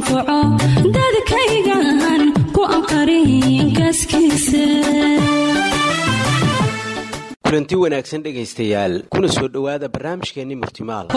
anfaco dadkaygan ku anqarin kaaskiisa kulanti wanaagsan dhegaystayaal kuna soo dhowaada barnaamijkeenni murtimaal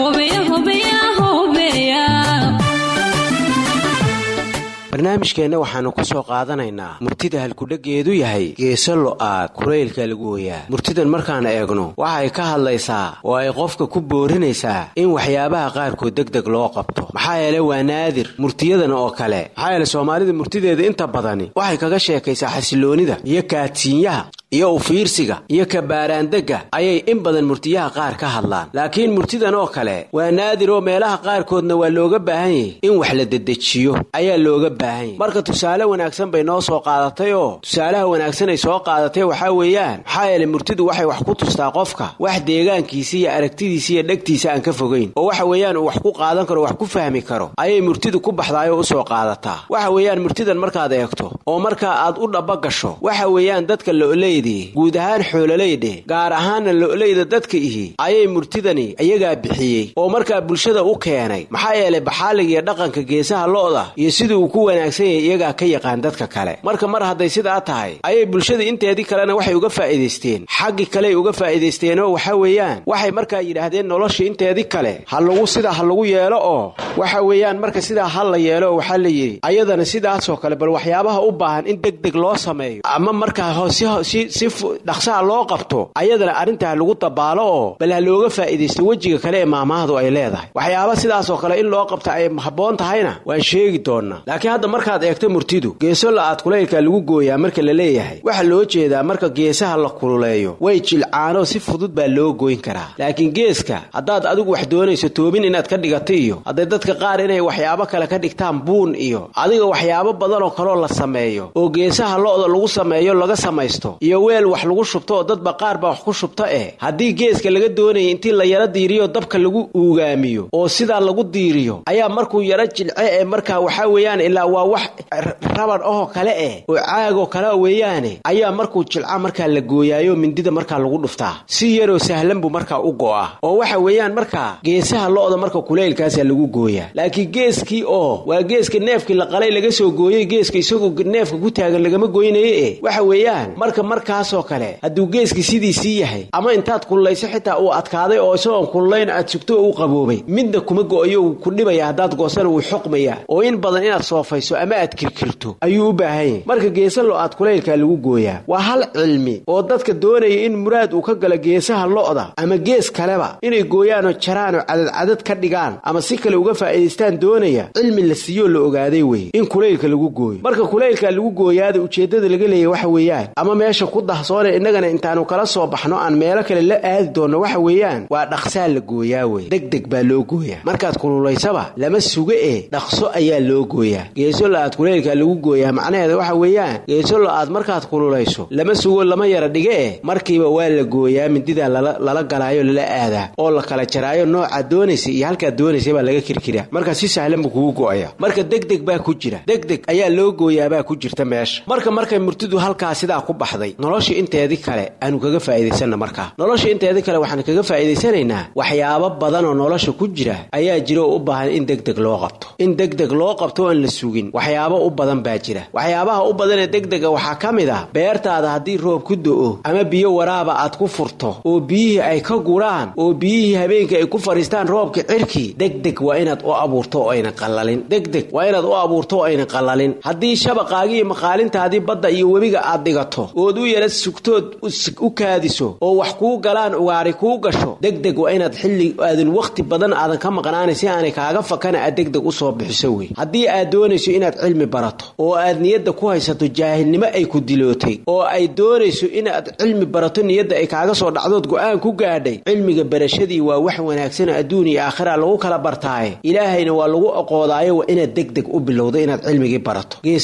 barnaamijkeenna waxaannu ku soo qaadanaynaa murtida halkudheggeedu yahay geeso lo'aad kulaylka lagu ooyaa murtidan markaan eegno waxay ka hadlaysaa oo ay qofka ku boorinaysaa in waxyaabaha qaarkood degdeg loo qabto maxaa yeele waa naadir murtiyadan oo kale maxaa yeele soomaalida murtideeda inta badani waxay kaga sheekaysaa xasiloonnida iyo kaadsiinyaha iyo ufiirsiga iyo kabaaraandegga ayay in badan murtiyaha qaar ka hadlaan laakiin murtidan oo kale waa naadir oo meelaha qaarkoodna waa looga baahan yahy in wax la dedejiyo ayaa looga baahan yahy marka tusaale wanaagsan bay noo soo qaadatay oo tusaalaha wanaagsan ay soo qaadatay waxaa weeyaan maxaa yeele murtidu waxay wax ku tustaa qofka wax deegaankiisa iyo aragtidiisa iyo dhegtiisa aan ka fogayn oo waxa weeyaan uu wax ku qaadan karo wax ku fahmi karo ayay murtidu ku baxdaayoo usoo qaadataa waxa weeyaan murtidan markaad eegto oo markaa aad u dhaba gasho waxa weeyaan dadka lo'ley guud ahaan xoololeydhe gaar ahaanna lo'leyda dadka ihi ayay murtidani iyagaa bixiyey oo markaa bulshada u keenay maxaa yeelay baxaaliga iyo dhaqanka geesaha lo'da iyo sidii uu ku wanaagsan yahay iyagaa ka yaqaan dadka kale marka mar hadday sidaa tahay ayay bulshada inteedii kalena waxay uga faa'iidaysteen xaggii kaley uga faa'iidaysteenoo waxa weeyaan waxay markaa yidhaahdeen nolosha inteedii kale ha lagu sidaa ha lagu yeelo oo waxa weeyaan marka sidaa ha la yeelo waxaa la yidhi ayadana sidaasoo kale bal waxyaabaha u baahan in deg deg loo sameeyo ama markaa si dhaqsaha loo qabto ayadana arrintaa lagu dabaalo oo bal ha looga faa'iidaysto wejiga kale ee maamaahdu ay leedahay waxyaaba sidaasoo kale in loo qabta ay habboon tahayna waan sheegi doonnaa laakiin hadda markaad eegto murtidu geeso la'aad kulaylka lagu gooyaa marka la leeyahay waxaa loo jeedaa marka geesaha la kululeeyo way jilcaanoo si fudud baa loo goyn karaa laakiin geeska haddaad adigu wax doonayso toobin inaad ka dhigato iyo hadday dadka qaar inay waxyaabo kale ka dhigtaan buun iyo adiga waxyaabo badanoo kaloo la sameeyo oo geesaha lo'da lagu sameeyo laga samaysto iyo weel wax lagu shubto oo dadba qaar baa wax ku shubta eh haddii geeska laga doonaya intii la yaro diiriyo dabka lagu uugaamiyo oo sidaa lagu diiriyo ayaa markuu yaro jilce ee markaa waxaa weeyaan ilaa waa wax raban ahoo kale eh oo caagoo kale weeyaane ayaa markuu jilca markaa la gooyaayo mindida markaa lagu dhuftaa si yaroo sahlan buu markaa u go'a oo waxa weeyaan markaa geesaha lo'da marka kulaylkaasaa lagu gooyaa laakiin geeskii oo waa geeska neefkii la qalay laga soo gooyey geeska isagoo neefka ku taagan lagama goynaye eh waxa weeyaan marka markaasoo kale hadduu geeskii sidiisii yahay ama intaad kullayso xitaa uu adkaaday oo isagoon kullayn aad sugto oo u qaboobay midna kuma go'ayo wuu ku dhibaya haddaad goosana wuu xoqmayaa oo in badan inaad soofayso ama aad kirkirto ayuu u baahan yahay marka geesa lo'aad kulaylkaa lagu gooyaa waa hal cilmi oo dadka doonaya in muraad uu ka galo geesaha lo'da ama gees kaleba inay gooyaanoo jaraanoo cadadcadad ka dhigaan ama si kale uga faa'iidaystaan doonaya cilmi la siiyoo la ogaaday weye in kulaylka lagu gooyo marka kulaylkaa lagu gooyaada ujeeddada laga leeyahy waxa weeyaan ama meesha ku dahsoone innagana intaanu kala soo baxno aan meelo kale la aadi doonno waxa weeyaan waa dhaqsaa la gooyaa weye degdeg baa loo gooyaa markaad kululaysaba lama suga ee dhaqso ayaa loo gooyaa geeso la'aad kulaylkaa lagu gooyaa macnaheeda waxa weeyaan geeso la'aad markaad kululayso lama sugo lama yara dhige eh markiiba waa la gooyaa mindidaa lala galaayo lala aadaa oo la kala jaraayo noocaad doonaysa iyo halkaad doonaysa baa laga kirkiraa marka si sahlan buu kugu go'aya marka degdeg baa ku jira degdeg ayaa loo gooyaabaa ku jirta meesha marka markay murtidu halkaa sidaa ku baxday nolosha inteedii kale aanu kaga faa'iidaysanna markaa nolosha inteedii kale waxaan kaga faa'iidaysanaynaa waxyaabo badan oo nolosha ku jira ayaa jira oo u baahan in degdeg loo qabto in degdeg loo qabto oan la sugin waxyaabo u badan baa jira waxyaabaha u badan ee degdega waxaa ka mid ah beertaada haddii roob ku do'o ama biyo waraaba aad ku furto oo biyihii ay ka guraan oo biyihii habeenkii ay ku fadhiistaan roobka cirkii degdeg waa inaad u abuurto oo ayna qallalin degdeg waa inaad u abuurto oo ayna qallalin haddii shabaqaagii iyo maqaalintaadii badda iyo webiga aad dhigato ood u yara sugtood u kaadiso oo wax kuu galaan ugaari kuu gasho degdeg waa inaad xilli aadan wakhti badan aadan ka maqnaanay si aanay kaaga fakana aad degdeg u soo bixiso wey haddii aad doonayso inaad cilmi barato oo aad niyadda ku haysato jaahilnimo ay ku dilootay oo ay doonayso inaad cilmi barato niyadda ay kaaga soo dhacdood go'aan ku gaadhay cilmiga barashadii waa wax wanaagsan adduun iyo aakhira lagu kala bartaaye ilaahayna waa lagu aqoodaayo waa inaad degdeg u bilowdo inaad cilmigii barato geesalo aad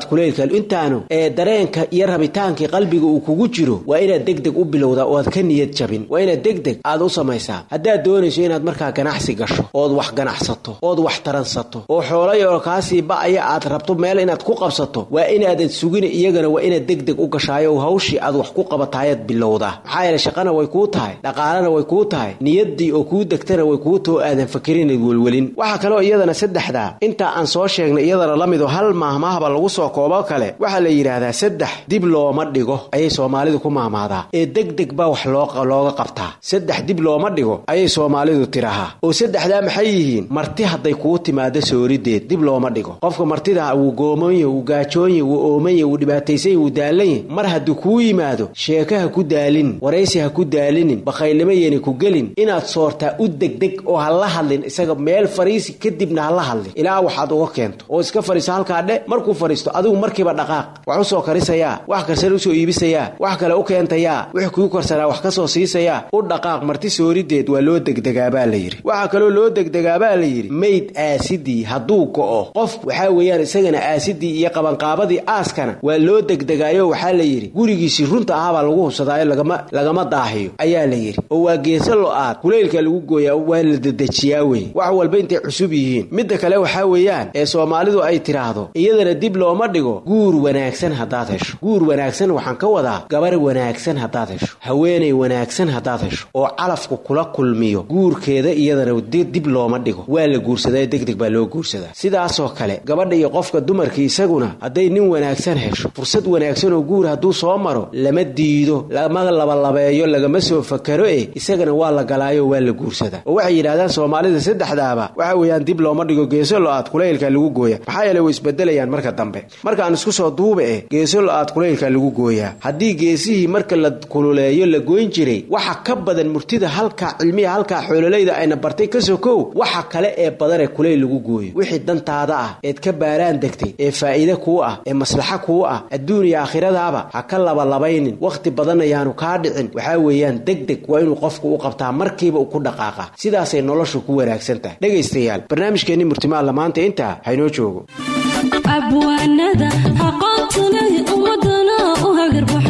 kulaylka intaanu ee dareenka iyo rabitaankii qalbiga uu kugu jiro waa inaad degdeg u bilowdaa oo aad ka niyad jabin waa inaad degdeg aad u samaysaa haddaad doonayso inaad markaa ganacsi gasho ood wax ganacsato ood wax taransato oo xoolay oo kaasii ba'aya aad rabto meel inaad ku qabsato waa inaadan sugin iyagana waa inaad degdeg u gashaayo hawshii aad wax ku qabataayaad bilowdaa maxaa yeele shaqana way kuu tahay dhaqaalana way kuu tahay niyaddii oo kuu degtana way kuu too aadan fakerinayd welwelin waxaa kaloo iyadana saddexdaa intaa aan soo sheegnay iyadana la mido hal maahmaahba lagu soo koobo kale waxaa la yidhaahdaa saddex dib looma dhigo ayay soomaalidu ku maahmaadaa ee degdeg baa wax looga qabtaa saddex dib looma dhigo ayay soomaalidu tirahaa oo saddexdaa maxay yihiin marti hadday kuu timaado soorideed dib looma dhigo qofka martida wuu goomoonye wuu gaajoonye wuu oomanye wuu dhibaataysanye wuu daalanye mar hadduu kuu yimaado sheeke ha ku daalinin waraysi ha ku daalinin bakhaylnimo yeena ku gelin inaad soortaa u degdeg oo ha la hadlin isaga meel fariisi kadibna ha la hadlin ilaa waxaad uga keento oo iska fariiso halkaa dhe markuu fariisto adigu markiiba dhaqaaq wax u soo karisayaa wax karsan usoo iibisayaa wax kale u keentayaa wix kuu karsanaa wax ka soo siisayaa u dhaqaaq marti soorideed waa loo degdegaabaa la yidhi waxaa kaloo loo degdegaabaa la yidhi mayd aasidii hadduu go'o qof waxaa weeyaan isagana aasidii iyo qabanqaabadii aaskana waa loo degdegaayo waxaa la yidhi gurigiisii runta ahaabaa lagu hubsadaayo lagama lagama daahiyo ayaa la yidhi oo waa geesa lo-aad kulaylka lagu gooyaa waa la dedejiyaa wey wax walba intay cusub yihiin midda kale waxaa weeyaan ee soomaalidu ay tidhaahdo iyadana dib looma dhigo guur wanaagsan haddaad hesho guur wanaagsan waxaan ka wadaa gabar wanaagsan haddaad hesho haweenay wanaagsan haddaad hesho oo calafku kula kulmiyo guurkeeda iyadana dib looma dhigo waa la guursadaa degdeg baa loo guursadaa sidaasoo kale gabadha iyo qofka dumarkii isaguna hadday nin wanaagsan hesho fursad wanaagsan oo guur hadduu soo maro lama diido lama labalabeeyo lagama soo fakaro e isagana waa la galaayo waa la guursadaa oo waxay yidhahdaan soomaalida saddexdaaba waxa weeyaan dib looma dhigo geeso lo-aad kulaylka lagu gooya maxaa yeele way isbedelayaan marka dambe markaan isku soo duuba eh geeso lo-aad kulaylka lagu gooyaa haddii geesihii marka la kululeeyo la goyn jiray waxa ka badan murtida halkaa cilmiya halkaa xoololayda ayna bartay ka sokow waxa kale ee badanee kulayl lagu gooyo wixii dantaada ah eed ka baaraan degtay ee faa'iide kuu ah ee maslaxa kuu ah adduun iyo aakhiradaaba ha ka labalabaynin wakhti badan ayaanu kaa dhicin waxaa weeyaan degdeg waa inuu qofku u qabtaa markiiba uu ku dhaqaaqa sidaasay noloshu ku wanaagsan tahay dhegaystayaal barnaamijkeenni murtimaalla maanta intaa haynoo joogo abwaanada aqoonta leh ummadana u hagarbax